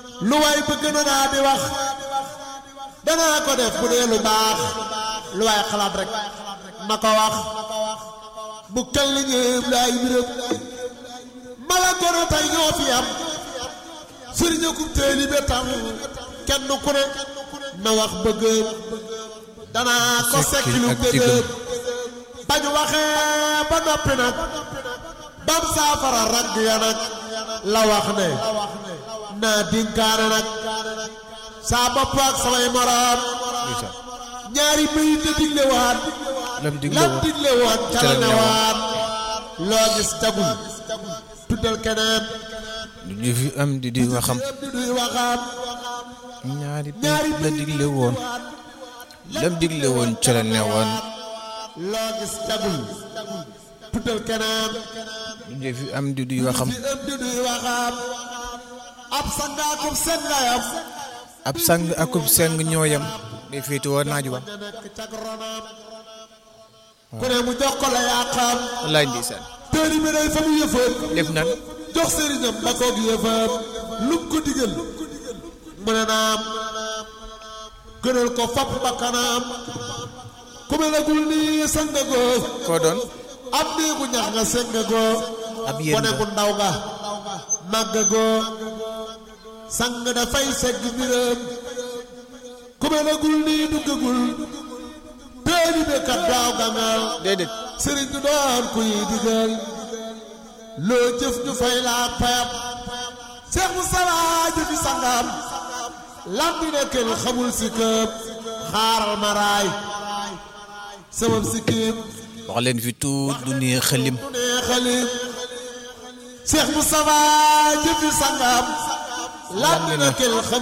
lu waay bëgg na naa di wax danaa ko def bu dee lu baax lu waay xalaat rek na ko wax bu kel li ñëpp laay biram mala gono tey ñoo fi am sëriñ akum teeli be tam kenn ku ne na wax bëggëm danaa ko sekki lu bëggëm bañu waxee ba noppi nag bam saafara ragg ya nag la wax ne naa dinkaane nag saa bopp ak samay moroom ñaari bayit la digle waat lam digle lam woon digle woon ca la ne waat loo gis jagul tuddal keneen lu ñu fi am di di waxam di duy waxaam ñaari ñaari la digle woon lam digle woon ca la ne woon loo gis jagul tuddal keneen lu ñu fi am di di waxam di ëm di duy waxaam ab sangaakum seen ngayam ab sang akub seng ñooyam day féete woon naaj wa nga nekk cag ronaam ku ne mu jox ko la yàqaam wallaay ndeysaan téeri bi day fa mu yëfam def nan jox sëriñam ba koog yëfam lu mu ko digal mu ne naam gënal ko fap bakkanaam ku melagul nii sangagoo koo doon ab néegu ñax nga sengagoo ab yéen gone gu ndaw nga màggagoo sang dafay segg mbiram ku melagul nii duggagul téeri bi kat daaw gangal déedéet sëriñ du doon kuy digal loo jëf ñu fay laa payam Seex Mustafa jëfi sangam lam di nekkel xamul si këp xaaral ma raay sabab si kiim wax leen fi tuut du nii xëlim du nee xalim Seex Mustafa jëfi sangam lam di nekkel xamul